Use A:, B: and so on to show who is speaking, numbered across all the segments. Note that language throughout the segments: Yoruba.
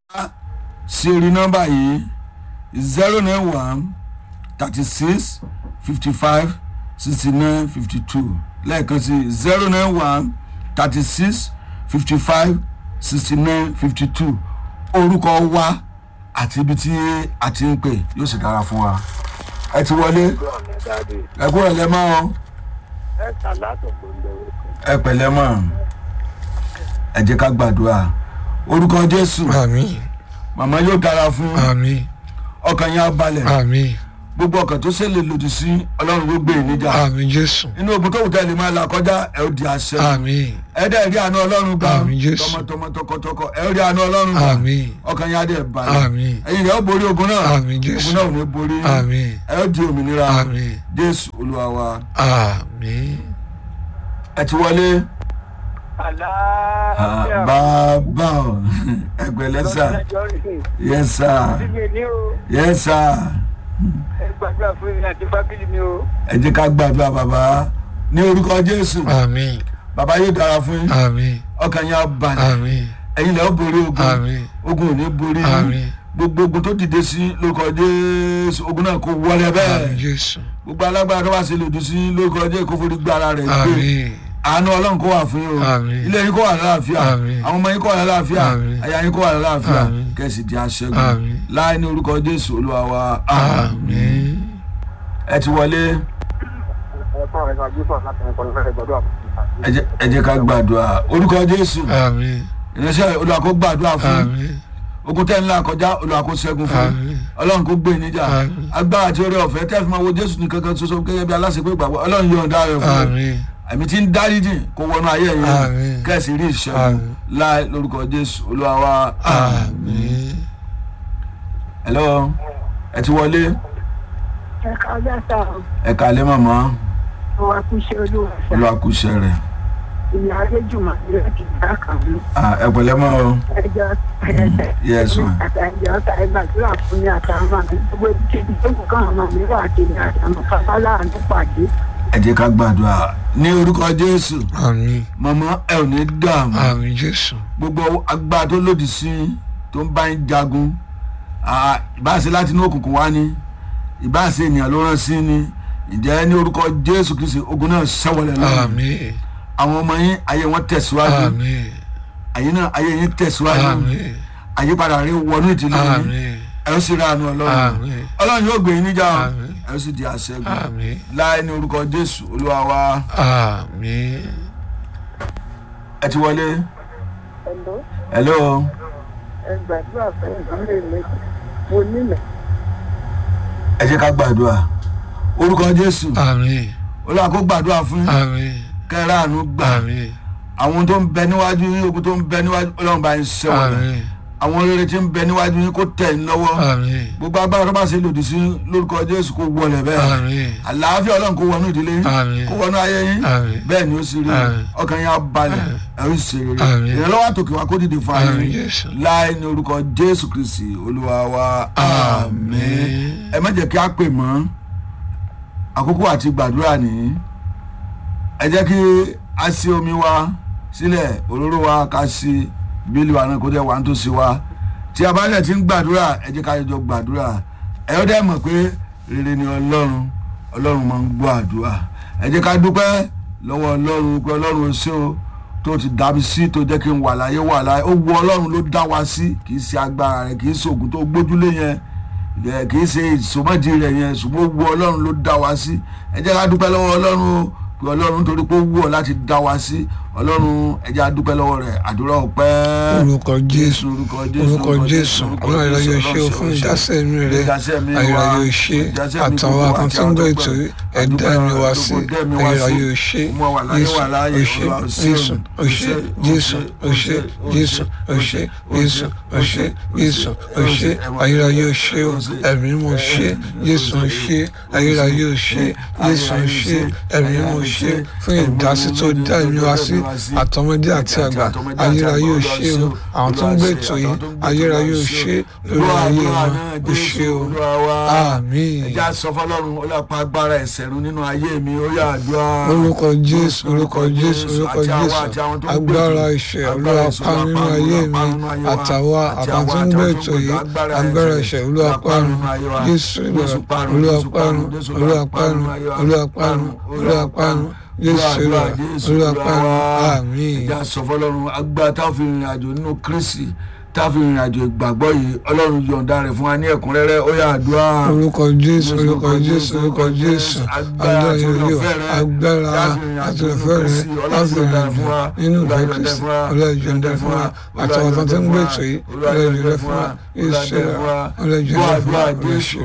A: sí orí nọ́mbà yìí zero nine one thirty six fifty five sixty nine fifty two lẹ́ẹ̀kan sí zero nine one thirty six fifty five sixty nine fifty two orúkọ wa àti ibi tí a ti ń pè yóò sì dára fún wa ẹ ti wọlé ẹ kúrò lẹ́mọ́ o
B: ẹ sàlátò gbòǹdò
A: ẹ pẹ̀lẹ́ mọ́ ẹ jẹ́ ká gbàdúrà orúkọ jésù
C: àmì
A: màmá yóò dára fún
C: àmì
A: ọkàn yẹn á balẹ̀
C: àmì
A: gbogbo ọkàn tó ṣẹlẹ̀ lòdì sí ọlọ́run ló gbé ìníjà
C: àmì jésù
A: inú ogun tó wù tẹ́lẹ̀ máa là kọjá ẹ ó di àṣẹ
C: àmì
A: ẹ dẹ́ rí àánú ọlọ́run gbà
C: Àmín, Jésù.
A: tọmọtọmọ tọkọtọkọ ẹ ó rí àánú ọlọ́run gbà
C: àmì
A: ọkàn yẹn á dẹ̀ balẹ̀
C: àmì
A: ẹ̀yin rẹ̀ ó borí ogun náà
C: Àmín, Jésù.
A: ogun náà ò ní borí
C: àmì
A: ẹ ó di òmìnira
C: àmì
A: jésù olúwa wa
C: àmì
A: ẹ ti wọlé
B: àlàáfíà
A: bàbá o ẹgbẹ̀lẹ́ sà yẹ sà
B: síbi ní o
A: yẹ sà
B: ẹ gbàdúrà fún mi àti fábílì mi o
A: ẹ jẹ́ ká gbàdúrà bàbá ní orúkọ jésù
C: àmì
A: bàbá yóò dára fún yín
C: àmì
A: ọkàn yẹn á balẹ̀
C: àmì
A: ẹ̀yin lẹ́ ó borí ogun
C: àmì
A: ogun ò ní borí
C: àmì
A: yín gbogbo ogun tó dìde sí lórúkọ jésù ogun náà kò wọlé
C: àmì
A: bẹ́ẹ̀
C: jésù
A: gbogbo alágbára tó bá ṣe lòdì sí lórúkọ jésù kó forí gbá ara rẹ̀ gbé
C: àmì
A: àánú ọlọ́run kó wà fún yín o
C: Àmín.
A: ilé yín kó wà lálàáfíà
C: Àmín.
A: àwọn ọmọ yín kó wà lálàáfíà
C: Àmín.
A: aya yín kó wà lálàáfíà
C: Àmín.
A: kẹsì di aṣẹ́gun
C: Àmín.
A: láì ní orúkọ jésù olúwa wa
C: àmì
A: ẹ ti wọlé
B: ẹ fún àwọn ẹgbẹ́ àgbẹ̀fọ́ láti ẹ̀kọ́ lọ́fẹ́ gbàdúrà
A: ẹ jẹ́- ẹ jẹ́ ká gbàdúrà orúkọ jésù
C: àmì
A: ìránṣẹ́ olúwa kó gbàdúrà fún yín.
C: àmì
A: ogun tẹ́ ńlá kọjá olúwa kó ṣẹ́gun fún yín.
C: Àmín.
A: ọlọ́run kó gbé yín níjà
C: Àmín.
A: agbára àti oore ọ̀fẹ́ tẹ́ fi máa wo jésù ní kankan ṣoṣo gẹ́gẹ́ bí aláṣẹ pé ìgbàgbọ́ ọlọ́run yóò dá rẹ̀ fún yín.
C: àmì
A: ẹ̀mí tí ń dáríjì kó wọnú ayé yín
C: Àmín.
A: kẹ́sì rí ìṣẹ́gun
C: Àmín.
A: láì lórúkọ jésù olúwa wa
C: àmì
A: hello ẹ ti wọlé
B: ẹ kájá sá
A: ẹ kàlẹ́ màmá
B: o wa kú ṣe olúwa sá
A: olúwa kú iṣẹ́ rẹ̀
B: ìyá adéjùmọ̀ rẹ̀ ti dá kàn mí
A: Ah, ẹ pẹ̀lẹ́ mọ́ o
B: ẹjọ́
A: yes ma
B: àtàjọ ta ẹ gbàdúrà fún mi àtàwọn àmì gbogbo ibi tó kù káwọn ọmọ mi wà kiri àtàwọn bàbá láàánú pàdé
A: ẹ jẹ́ ká gbàdúrà ní orúkọ jésù
C: àmì
A: màmá ẹ ò ní dààmú
C: àmì jésù
A: gbogbo agbára tó lòdì sí yín, tó ń bá yín jagun ah, ìbáṣe láti inú òkùnkùn wá ní ìbáṣe ènìyàn ló rán sí ni ìjẹ́ ní orúkọ jésù kristi ogun náà ṣẹ́wọ̀lẹ̀ lọ́wọ́
C: àmì
A: àwọn ọmọ yín ayé wọn tẹ̀síwájú
C: àmì
A: ayé náà ayé yín tẹ̀síwájú
C: àmì
A: àyípadà rẹ wọnú ìdílé yín
C: àmì
A: ẹ ó sì ránu ọlọ́run
C: àmì
A: ọlọ́run yóò gbé yín níjà o.
C: Àmín.
A: ẹ ó sì di àṣẹgun
C: àmì
A: láì ní orúkọ jésù olúwa wa
C: àmì
A: ẹ ti wọlé
B: ẹ̀lọ́
A: hello
B: ẹ gbàdúrà fún ìdílé mi mo nílẹ̀
A: ẹ jẹ́ ká gbàdúrà orúkọ jésù
C: àmì
A: olúwa kó gbàdúrà fún yín
C: àmì
A: kẹ́rẹ́ àánú gbà
C: àmì
A: àwọn tó ń bẹ níwájú yín ogun tó ń bẹ níwájú ọlọ́run bá yín ṣẹ́wọ̀n
C: àmì
A: àwọn rere tí ń bẹ níwájú yín kó tẹ̀ yín lọ́wọ́
C: àmì
A: gbogbo agbára tó bá ṣe lòdì sí lórúkọ jésù kó wọlé bẹ́ẹ̀
C: àmì
A: àlàáfíà ọlọ́run kó wọnú ìdílé yín
C: Àmín.
A: kó wọnú ayé yín
C: Àmín.
A: bẹ́ẹ̀ ni ó sì rí
C: Àmín.
A: ọkàn yín á balẹ̀ ẹ̀ ń ṣe rere
C: Àmín.
A: ìrànlọ́wọ́ àtòkè wa kó dìde fún ayé
C: Àmín,
A: yín
C: Jésù.
A: láì ní orúkọ jésù kristi olúwa wa àmín
C: Àmín.
A: ẹ má jẹ́ kí á pè mọ́ àkókò àti gbàdúrà nìyí ẹ jẹ́ kí a ṣí omi wa sílẹ̀ òróró wa ká ṣí bílí wa náà kó jẹ́ wà ń tó sí wa tí a bá dẹ̀ ti ń gbàdúrà ẹ jẹ́ ká jọ gbàdúrà ẹ ó dẹ̀ mọ̀ pé rere ni ọlọ́run ọlọ́run máa ń gbọ́ àdúrà ẹ jẹ́ ká dúpẹ́ lọ́wọ́ ọlọ́run pé ọlọ́run ó ṣé o tó ti dá mi sí tó jẹ́ kí n wà láyé wà láyé ó wu ọlọ́run ló dá wa sí kì í ṣe agbára rẹ̀ kì í ṣe ògùn tó gbójúlé yẹn ẹ kì í ṣe ìsọmọdì rẹ yẹn ṣùgbọ́n ó wu ọlọ́run ló dá wa sí ẹ jẹ́ ká dúpẹ́ lọ́wọ́ ọlọ́run o pé ọlọ́run nítorí pé ó wù ọ́ láti dá wa sí ọlọ́run ẹ jẹ́ á dúpẹ́ lọ́wọ́ rẹ̀ àdúrà ọpẹ́
C: orúkọ jésù
A: orúkọ jésù
C: orúkọ jésù ọlọ́run ìrọ̀yọ̀ ṣe o fún ìdásẹ́ mi rẹ ayọ̀rọ̀ ṣe àtàwọn kan tí ń gbọ́ ètò ẹ̀dá mi wá sí ayọ̀rọ̀ ṣe jésù òṣè jésù òṣè jésù òṣè jésù òṣè jésù òṣè ayọ̀rọ̀ ṣe o ẹ̀mí mo ṣe jésù òṣè ayọ̀rọ̀ ṣe jésù òṣè ẹ̀mí mo ṣe fún ìdásí tó dá ẹ̀mí wa sí àtọmọdé àti àgbà ayérayé ò ṣe o àwọn tó ń gbé ètò yìí ayérayé ò ṣe lórí ayé wọn ò ṣe o àmín.
A: ẹja sọ fọlọ́run ọlọ́pàá agbára ẹ̀ṣẹ̀ run nínú ayé mi ó yà àdúrà.
C: orúkọ jésù orúkọ jésù orúkọ jésù agbára ìṣẹ̀ olúwapá nínú ayé mi àtàwa àbátí ń gbé ètò yìí agbára ìṣẹ̀ olúwapárun jésù ìgbàlá olúwapárun olúwapárun olúwapárun olúwapárun jésù ìgbàlá olúwapárun àmín.
A: ẹja sọ fọlọ́run agbára táwọn fi rìnrìn àjò nínú kristi táfi ìrìn àjò ìgbàgbọ́ yìí ọlọ́run yọ̀ǹda rẹ̀ fún wa ní ẹ̀kúnrẹ́rẹ́ ó yà àdúrà.
C: orúkọ jésù orúkọ jésù orúkọ jésù agbára ìrìnàjò agbára àtìlẹ́fẹ́ rẹ̀ láti ìrìn àjò nínú ìfẹ́ kristi ọlọ́ọ̀jọ̀ǹda fún wa àtàwọn tó ti ń gbé ètò yìí ọlọ́ọ̀jọ̀ǹda fún wa yéṣu ọlọ́ọ̀jọ̀ǹda fún wa yéṣu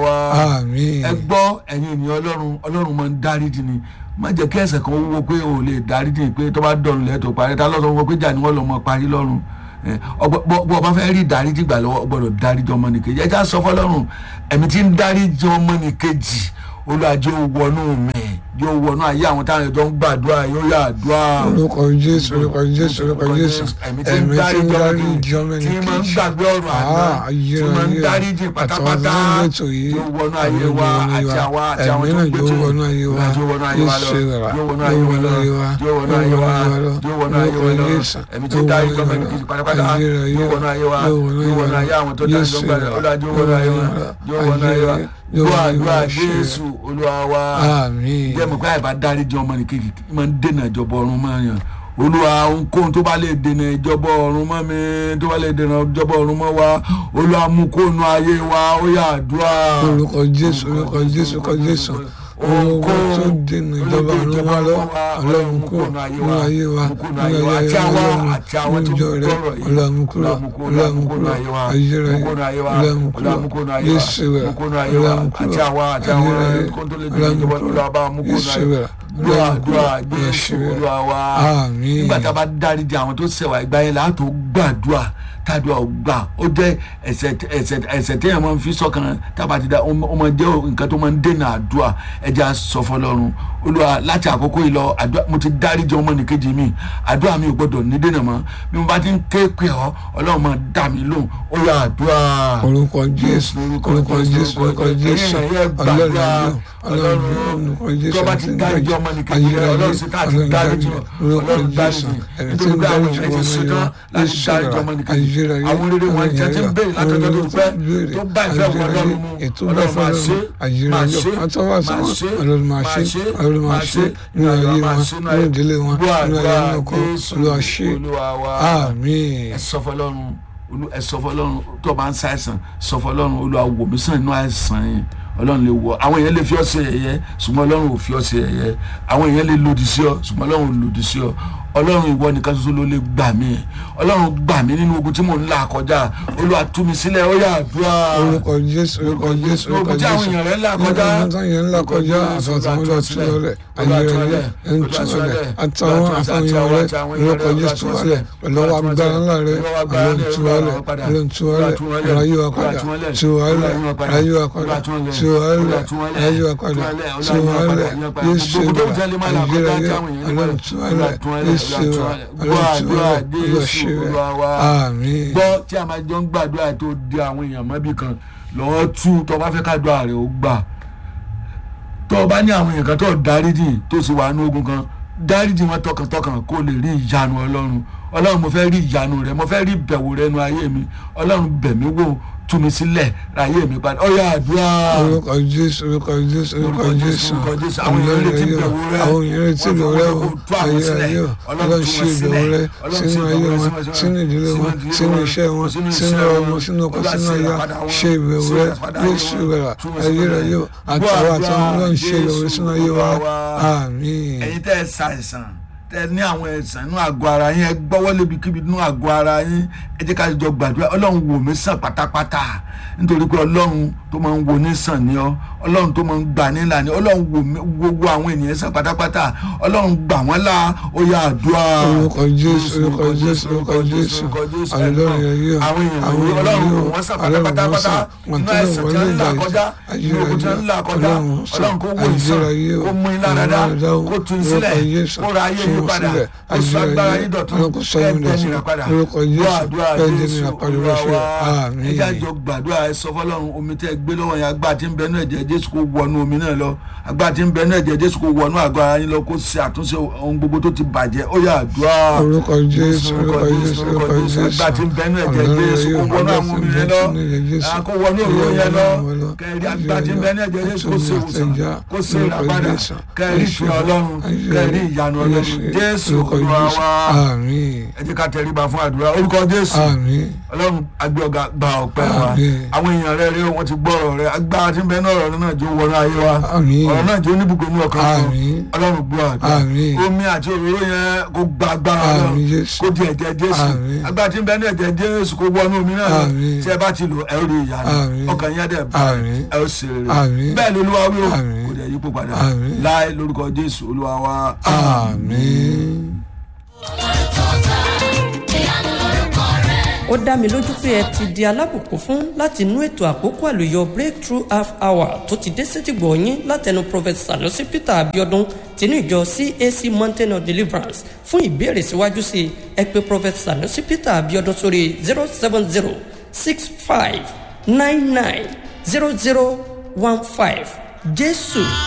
C: àmín.
A: ẹ gbọ́ ẹ̀yin ènìyàn ọlọ́run ọlọ́run máa ń dáríjì ni má jẹ́ kí ẹ̀ṣẹ̀ kan wúwo pé o lè dáríjì pé tó bá dọ̀rùn lẹ́tọ̀ parí ta lọ́sọ̀ wọn pé jà ni wọ́n lọ́ mọ parí lọ́rùn bọ́ ọba fẹ́ rí ìdáríjì gbà lọ́wọ́ gbọ́dọ̀ dáríjì ọmọnìkejì ẹ já sọ fọlọ́run ẹ̀mí tí ń dáríjì ọmọnìkejì olùwàjò wọnú mi yóò wọnú ayé àwọn táwọn ẹjọ ń gbàdúrà yóò yà àdúrà.
C: orúkọ jésù orúkọ jésù orúkọ jésù
A: ẹ̀mí tí ń dáríjì ọmọnìkejì tí máa ń gbàgbé ọ̀rọ̀ àná tí máa ń dáríjì pátápátá yóò wọnú ayé wa àti àwa àti àwọn tó ń gbé tó
C: yóò wọnú ayé wa
A: yóò wọnú ayé wa lọ yóò wọnú ayé wa lọ yóò wọnú ayé wa yóò wọnú ayé wa lọ ẹ̀mí tí ń dáríjì ọmọnìkejì pátápátá yóò wọnú ayé wa yóò wọnú ayé àwọn tó dáríjì ọmọnìkejì yóò wọnú ayé wa yóò wọnú ayé wa gbọ́ àdúrà jésù olúwa wa
C: àmín.
A: jẹ́ mọ̀ pé àìbá dáríjì ọmọ nìkejì máa ń dènà ìjọba ọ̀run máa yàn olúwa ohunkóhun tó bá lè dènà ìjọba ọ̀run mọ́ mi tó bá lè dènà ìjọba ọ̀run mọ́ wa olúwa mú kóònù ayé wa ó yà àdúrà.
C: orúkọ jésù orúkọ jésù orúkọ jésù ohun tó dènà ìjọba ọ̀run wa lọ ọlọ́run kúrò nínú ayé wa nínú ayé wa ọlọ́run níjọ rẹ ọlọ́run kúrò ọlọ́run kúrò ayérayé ọlọ́run kúrò yéṣu rẹ ọlọ́run kúrò ayérayé ọlọ́run kúrò yéṣu rẹ
A: gbàdúrà jésù olúwa wa
C: àmín.
A: nígbà tá a bá dáríjì àwọn tó ṣẹ̀wá ìgbà yẹn láti gbàdúrà tàdúrà gbà ó jẹ́ ẹ̀ṣẹ̀ ẹ̀ṣẹ̀ ẹ̀ṣẹ̀ téèyàn máa ń fi sọ́kàn tábà ti da ó máa jẹ́ nǹkan tó máa ń dènà àdúrà ẹja sọ fọ́lọ́run olúwa láti àkókò yìí lọ àdúrà mo ti dáríjì ọmọnìkejì mi àdúrà mi ò gbọdọ̀ ní dènà mọ́ bí mo bá ti ń ké pè ọ́ ọlọ́run máa dà mí lóhùn ó yá àdúrà.
C: orúkọ jésù orúkọ jésù orúkọ jésù ọlọ́run ọlọ́run orúkọ jésù
A: tó bá ti dáríjì ọmọnìkejì rẹ ọlọ́run sì ká ti dáríjì ọlọ́run dáríjì nítorí pé àwọn èèyàn ti ṣetán láti dáríjì ọmọnìkejì àwọn rere wọn jẹ́ ti ń béèrè látọjọ́ tó pẹ́ tó bá ìfẹ́ wọn lọ́rùn mu ọlọ́run máa ṣe máa ṣe máa ṣe
C: ọlọ́run máa ṣe ọlọ́run máa ṣe nínú ayé wọn nínú ìdílé wọn nínú ayé wọn kọ olúwa ṣe àmín.
A: ẹ sọ fọ́lọ́run ẹ sọ fọ́lọ́run tó o bá ń ṣàìsàn sọ fọ́lọ́run olúwa wò mí sàn nínú àìsàn yìí ọlọ́run lè wọ àwọn èèyàn lè fi ọ́ sí ẹ̀yẹ ṣùgbọ́n ọlọ́run ò fi ọ́ sí ẹ̀yẹ àwọn èèyàn lè lòdì sí ọ ṣùgbọ́n ọlọ́run ò lòdì sí ọ ọlọ́run ìwọ nìkan ṣoṣo ló lè gbà mí ọlọ́run gbà mí nínú ogun tí mò ń là kọjá olúwa tú mi sílẹ̀ ó yá àdúrà.
C: orúkọ jésù orúkọ jésù orúkọ
A: ogun tí àwọn
C: jésù
A: èèyàn rẹ̀ ń là kọjá
C: ogun tí àwọn èèyàn ń là kọjá àtàwọn ọlọ́ tú lọlẹ̀ ayẹyẹ ń tú lọlẹ̀ àtàwọn àtàwọn èèyàn rẹ̀ orúkọ jésù tú wọlẹ̀ pẹ̀lú ọwọ́ agbára ńlá rẹ̀ àlọ́ ń tú wọlẹ̀ àlọ́ ń tú wọlẹ̀ ayé wa padà tú wọlẹ̀ ayé wa padà tú wọlẹ̀ ayé wa padà tú wọlẹ̀ yéṣu wa ayẹyẹ àlọ́ ń tú wọlẹ̀ yéṣu wa
A: gbàdúrà jésù olúwa wa
C: àmín.
A: gbọ́ tí a máa jọ ń gbàdúrà tó di àwọn èèyàn mọ́bì kan lọ́wọ́ tú tó bá fẹ́ kádùá rẹ̀ ó gbà tó o bá ní àwọn èèyàn kan tó dáríjì tó sì wà ní ogun kan dáríjì wọn tọkàntọkàn kó lè rí ìyanu ọlọ́run ọlọ́run mo fẹ́ rí ìyanu rẹ mo fẹ́ rí ìbẹ̀wò rẹ nu ayé mi ọlọ́run bẹ̀ mí wò tú mi sílẹ̀ ráyé mi padà ọ̀yà àdúrà.
C: orúkọ jésù orúkọ jésù orúkọ jésù
A: àwọn èèyàn retí ìbẹ̀wò rẹ
C: àwọn èèyàn retí ìbẹ̀wò rẹ o ayé ayé o ọlọ́run ṣe ìbẹ̀wò rẹ sínú ayé wọn sínú ìdílé wọn sínú iṣẹ́ wọn sínú ọmọ sínú ọkọ sínú aya ṣe ìbẹ̀wò rẹ yéṣu rẹ ayé rẹ yóò àtàwọn àtàwọn ọlọ́run ṣe ìbẹ̀wò rẹ sínú ayé wa àmín.
A: ẹ̀yin tẹ́ ẹ ṣàìsàn tẹ ní àwọn ẹ̀sán inú àgọ́ ara yín ẹ gbọ́wọ́ lébi kíbi inú àgọ́ ara yín ẹ jẹ́ ká jọ gbàdúrà ọlọ́run wò mí sàn pátápátá nítorí pé ọlọ́run tó máa ń wo ní sàn ni ọ ọlọ́run tó máa ń gbà nílà ni ọlọ́run wò mí gbogbo àwọn ènìyàn sàn pátápátá ọlọ́run gbà wọ́n là ó yá àdúrà.
C: orúkọ jésù orúkọ jésù orúkọ jésù ọlọ́run yẹyẹ
A: àwọn èèyàn yìí ọlọ́run wò wọ́n sàn pátápátá inú ẹ̀sán tí wọ́n ń là kọjá inú ogun tí wọ́n ń là kọjá ọlọ́run kó wò ìsàn kó mú iná dáadáa kó tún sílẹ̀ kó ra ayé yìí padà kó sọ agbára yìí dọ̀tún kẹ́ẹ̀dẹ́ nìyẹn padà gbàdúrà jésù olúwa wa ẹjẹ́ àjọ gbàdúrà ẹ sọ fọlọ́run omi tẹ́ gbé lọ́wọ́ yẹn agbá tí ń bẹ ní ẹ̀jẹ̀ jésù kó wọnú omi náà lọ agbá tí ń bẹ ní ẹ̀jẹ̀ jésù kó wọnú àgọ́ ara yín lọ kó ṣe àtúnṣe ohun gbogbo tó ti bàjẹ́ ó yá àdúrà
C: orúkọ jésù orúkọ jésù orúkọ jésù
A: agbá tí ń bẹ ní ẹ̀jẹ̀ jésù kó wọnú àwọn omi yẹn lọ kó wọnú òru yẹn lọ kẹrì agbá tí ń bẹ ní ẹ̀jẹ̀ jésù kó ṣe ìwòsàn kó ṣe ìràpadà kẹrì ìtura ọlọ́run kẹrì ìyanu ọlọ́run jésù olúwa wa ẹ jẹ́ ká tẹríba fún àdúrà orúkọ jésù ọlọ́run agbẹ́ ọ̀gá gba ọ̀pẹ́ wa àwọn èèyàn rẹ rí wọn ti gbọ́ ọ̀rọ̀ rẹ agbára tí ń bẹ náà ọ̀rọ̀ náà jó wọnú ayé wa ọ̀rọ̀ náà jó níbùkún ní ọkàn kan ọlọ́run gbọ́ àdúrà omi àti òróró yẹn kó gba agbára ọlọ́run kó di ẹ̀jẹ̀ jésù agbára tí ń bẹ ní ẹ̀jẹ̀ jésù kó wọnú omi náà tí ẹ bá ti lò ẹ rí ìyanu ọkàn yẹn dẹ̀ bá ẹ ó ṣe rere bẹ́ẹ̀ ni olúwa wí o kò dẹ̀ yípo padà láì lórúkọ jésù olúwa wa.
C: àmín.
D: ó dá mi lójú pé ẹ ti di alábùkún fún láti inú ètò àkókò àlùyọ breakthrough half hour tó ti dé sétìgbọ̀ yín látẹnu prophet sanusi peter abiodun tinú ìjọ cac mountain of deliverance fún ìbéèrè síwájú sí i ẹ pé prophet sanusi peter abiodun sórí zero seven zero six five nine nine zero zero one five jésù